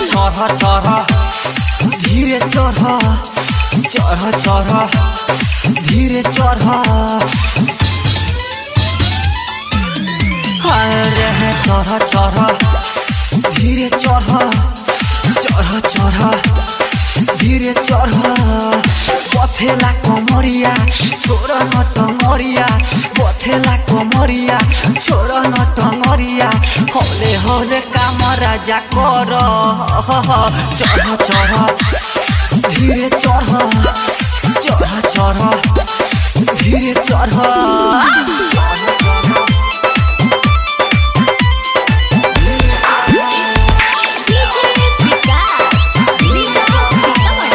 चढ़ चढ़ धीरे चढ़ चढ़ चढ़ धीरे चढ़ अरे चढ़ चढ़ धीरे चढ़ चढ़ चढ़ धीरे चढ़ पथेला कमरिया छोड़ न टंगरिया पथेला कमरिया छोड़ न टंगरिया हौले हौले काम राजा कर चढ़ चढ़ धीरे चढ़ चढ़ चढ़ धीरे चढ़ चढ़ चढ़ डीजे विकास लीला सीतामढ़ी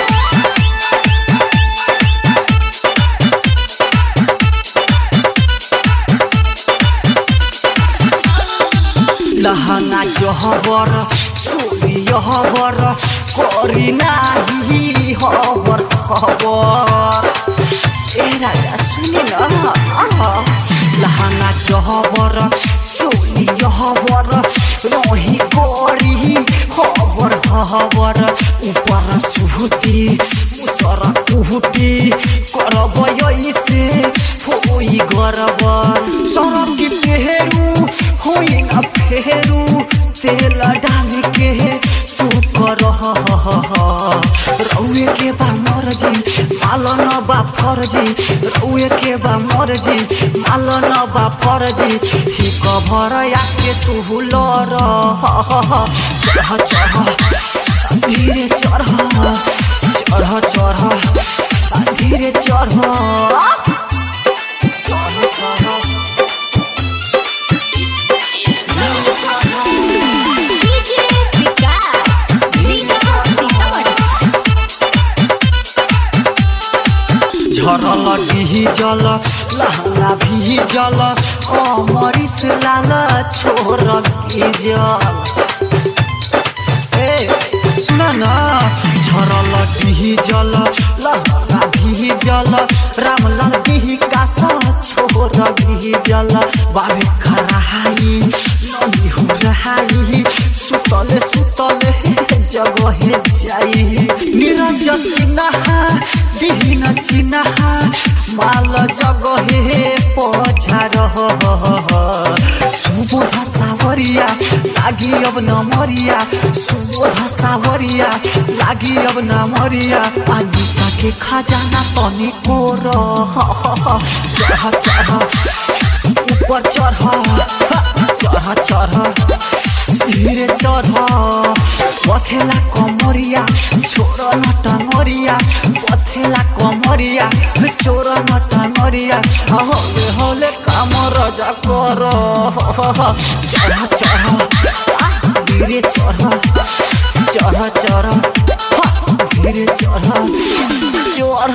लहंगा जहबर चोरी हबर करी नाही हबर खबर ए राजा सुनि न लहंगा जहबर चोली हबर रही करी हबर हबर ऊपर सुहुती मुसर कुहुती करब ऐसे होई गरबर सरक पेहरू होई न फेरू तेल डाल के तू कर रउए के बा मर्जी माल न बा फर्जी रउए के बा मर्जी माल न बा फर्जी ही कभर आके तू लर चढ़ चढ़ धीरे चढ़ चढ़ चढ़ धीरे चढ़ चढ़ चढ़ डीजे विकास लीला सीतामढ़ी झरल डिजल लहंगा भिजल अमरिस लाल छोर गिजल ए सुन न झरल डिजल लहंगा भिजल रामलाल विकास छोर गिजल बाबे खराई नदी हो रहाई सुतले सुतले जगहे जाई निरज सिन्हा दिहिन चिन्हा माल जगहे पछार सुबोध सावरिया लागि अब नमरिया सुबोध सावरिया लागि अब नमरिया पानी के खजाना तनी कोर चढ़ चढ़ ऊपर चढ़ चढ़ चढ़ धीरे चढ़ पथेला कमरिया छोड़ न टंगरिया पथेला कमरिया छोड़ न टंगरिया हौले हौले काम रजा कर चढ़ चढ़ धीरे चढ़ चढ़ चढ़ धीरे चढ़ चढ़